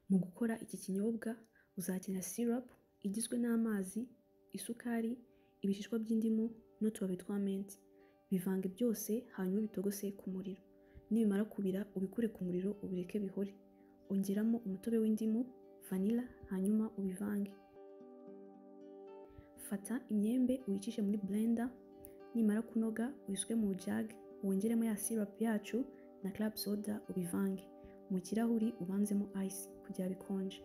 Mu gukora iki kinyobwa uzakenera sirupu igizwe n'amazi, isukari, ibishishwa by'indimu n'utubabi twa menti. Bivange byose hanyuma ubitogose ku muriro. Nibimara kubira ubikure ku muriro ubireke bihore. Ongeramo umutobe w'indimu, vanilla hanyuma ubivange. Fata imyembe uyicishe muri burenda, nimara kunoga uyisuke mu jage wongeremo ya sirupu yacu na karabu soda ubivange. Mu kirahuri ubanzemo ayisi kugira bikonje.